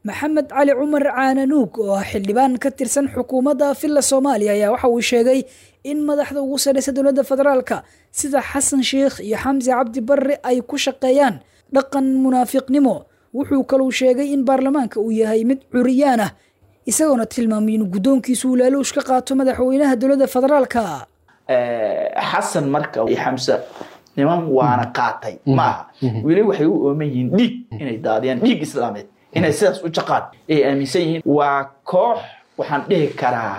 maxamed cali cumar caananuug oo ah xildhibaan ka tirsan xukuumadda villa soomaaliya ayaa waxa uu sheegay in madaxda ugu sarreysa dowladda federaalka sida xasan sheikh iyo xamse cabdi barre ay ku shaqeeyaan dhaqan munaafiqnimo wuxuu kaluu sheegay in baarlamaanka uu yahay mid curiyaan ah isagoona tilmaamay in guddoonkiisu uu laaluush ka qaato madaxweynaha dowladda federaalka xasan marka iyo xamse niman waana qaatay maaha weli waxay u ooman yihiin dhiig inay daadiyaan dhiig islaameed inay sidaas u jaqaan ay aaminsan yihiin waa koox waxaan dhihi karaa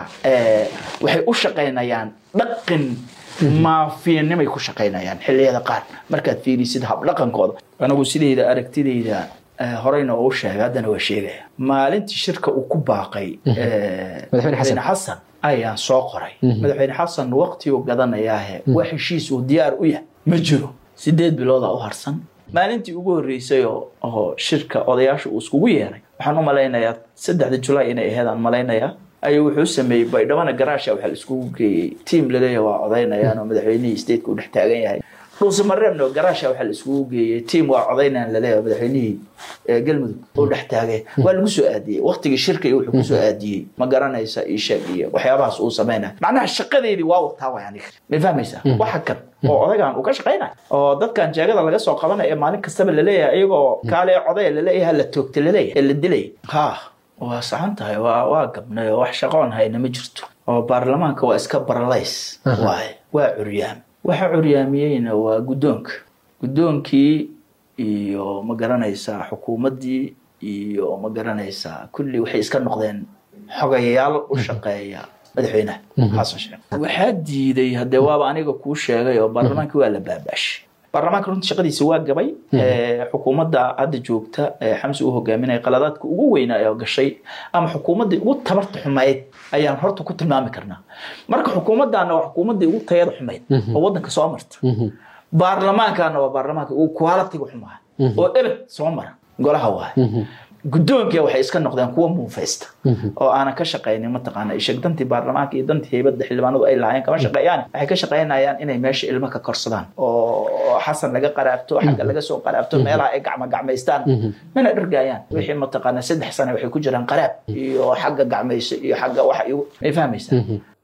waxay u shaqaynayaan dhaqan maafiyanimay ku shaqaynayaan xilliyada qaar markaad fiirisid habdhaqankooda anigu sidayda aragtidayda horeyna oo u sheegay haddana waa sheegaya maalintii shirka uu ku baaqay madaxweyne xasan ayaan soo qoray madaxweyne xasan waqtiguu gadanayaahe waa heshiis uu diyaar u yahay ma jiro sideed bilooda u harsan maalintii ugu horreysay oo shirka odayaasha uu iskugu yeeray waxaan u malaynayaa saddexda julaay inay aheyd aan malaynayaa ayuu wuxuu sameeyey baydhabana garaasha waxaa la iskugu geeyey tiam laleeyahay waa codaynayaan oo madaxweynihii stateka u dhex taagan yahay dhuusamareebna garaasha waxaa la iskugu geeyey tiam waa codaynayaan laleeyahay madaxweynihii galmudug oo dhex taagay waa lagu soo aadiyey waqtigii shirka iyo wuxuu kusoo aadiyey ma garanaysa ii sheeg iyo waxyaabahaas uu sameynaya macnaha shaqadeedii waa wataa way aniga ma fahmaysaa waxa kan oo odagaan uu ka shaqaynaya oo dadkan jeegada laga soo qabanaya maalin kastaba laleeyahay iyagoo kaale codaya laleeyahay la toogta laleeyahay ee la dilay ha waa saxan tahay waa waa gabnay oo wax shaqoon hayna ma jirto oo baarlamaanka waa iska baralays waaye waa curyaam waxa curyaamiyeyna waa guddoonka guddoonkii iyo ma garanaysaa xukuumaddii iyo ma garanaysaa kulli waxay iska noqdeen xogayaal u shaqeeya madaxweynaha xasan sheekh waxaa diiday haddee waaba aniga kuu sheegay oo baarlamaankii waa la baabaashay baarlamaanka runta shaqadiisa waa gabay xukuumadda hadda joogta xamsi uu hogaaminaya qaladaadka ugu weynaa ee gashay ama xukuumaddii ugu tabarta xumayd ayaan horta ku tilmaami karnaa marka xukuumaddaana waa xukuumaddii ugu tayada xumayd oo waddanka soo marta baarlamaankaana waa baarlamaanka ugu qualitiga xumaa oo ebed soo mara golaha waay guddoonkia waxay iska noqdeen kuwa muufaysta oo aanan ka shaqaynin mataqaana isheg dantii baarlamaanka iyo dantii heybadda xildhibaanadu ay lahaayeen kama shaqeeyaan waxay ka shaqaynayaan inay meesha ilmo ka korsadaan oo xasan laga qaraabto xagga laga soo qaraabto meelaha ay gacma gacmaystaan mana dhargaayaan wixii mataqaana saddex sane waxay ku jiraan qaraab iyo xagga gacmayso iyo xagga waxa may fahmaysaa